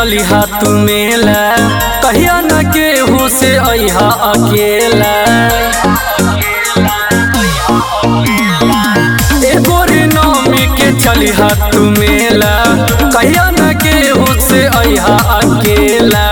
चली तू मेला कहिया न केहू से अहा अकेला एगो रे नौमी के चली तू मेला कहिया न केहू से अहा अकेला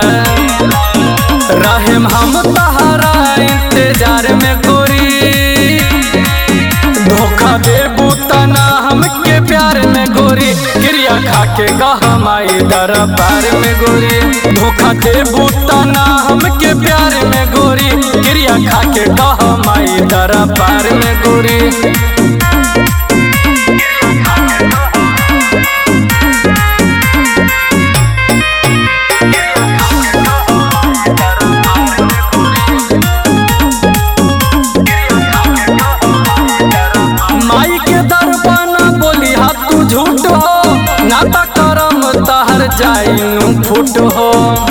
रहम हम तहरा इंतजार में गोरी धोखा दे बूतना हमके प्यार में गोरी क्रिया खा के गहमाई दरबार में गोरी धोखा दे बूतना हमके प्यार में गोरी क्रिया खा के गहमाई दरबार में गोरी माई के दरबाना बोली हा तू झूठ हो नाता करम तहर जाइनु फुट हो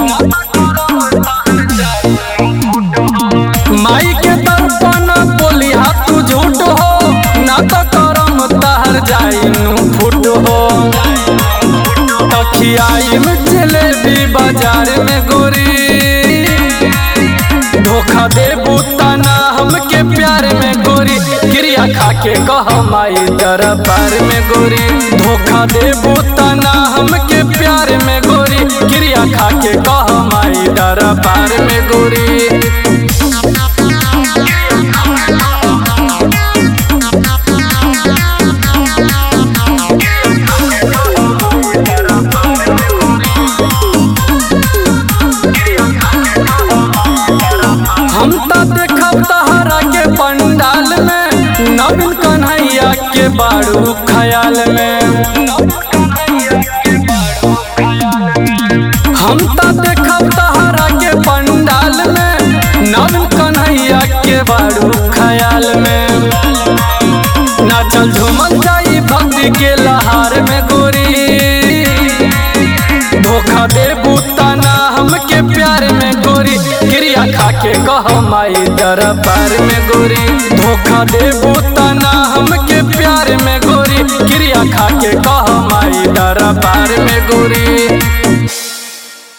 माई के दरबाना बोली हा तू झूठ हो नाता करम तहर जाइनु फुट हो तखियाई में जलेबी बाजार में गोरी धोखा दे बूतना हमके प्यार में गोरी क्रिया खा के कह माई दरबार में गोरी धोखा दे बूतना हमके प्यार में गोरी क्रिया खा के कह माई दरबार में गोरी हम तो देखब तहरा के पंडाल में नवीन कन्हैया के बारू ख्याल में हम तो देखब तहरा के पंडाल में नवीन कन्हैया के बारू ख्याल में नाचल झूमल जाई भक्ति के लहार में गोरी धोखा दे बूतना हमके प्यार में गोरी क्रिया खा के कह माई दरबार में गोरी धोखा दे बूतना हमके प्यार में गोरी क्रिया खा के कह माई दरबार में गोरी